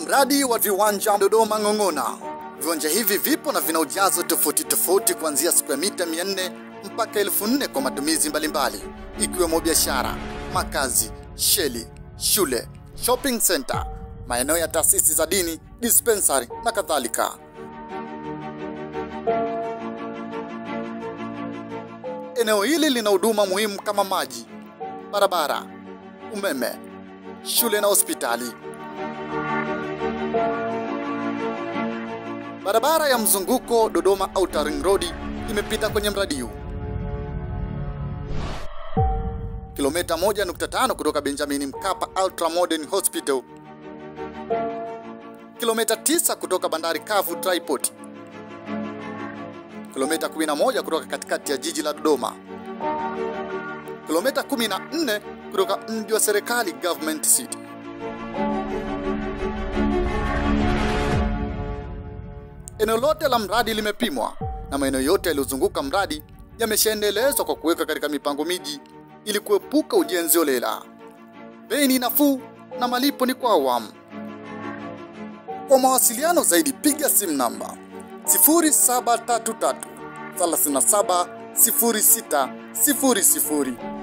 Mradi wa viwanja Dodoma Ng'ong'ona. Viwanja hivi vipo na vina ujazo tofauti tofauti kuanzia square mita 400 mpaka 4000 kwa matumizi mbalimbali ikiwemo biashara, makazi, sheli, shule, shopping center, maeneo ya taasisi za dini, dispensary na kadhalika. Eneo hili lina huduma muhimu kama maji, barabara, umeme, shule na hospitali. Barabara ya mzunguko Dodoma Outer Ring Road imepita kwenye mradi huu. Kilomita 1.5 kutoka Benjamin Mkapa Ultra Modern Hospital. Kilomita 9 kutoka bandari kavu Triport. Kilomita 11 kutoka katikati ya jiji la Dodoma. Kilomita 14 kutoka mji wa serikali Government City. Eneo lote la mradi limepimwa na maeneo yote yaliyozunguka mradi yameshaendelezwa kwa kuweka katika mipango miji ili kuepuka ujenzi holela. Bei ni nafuu na malipo ni kwa awamu. Kwa mawasiliano zaidi piga simu namba 0733 37 0600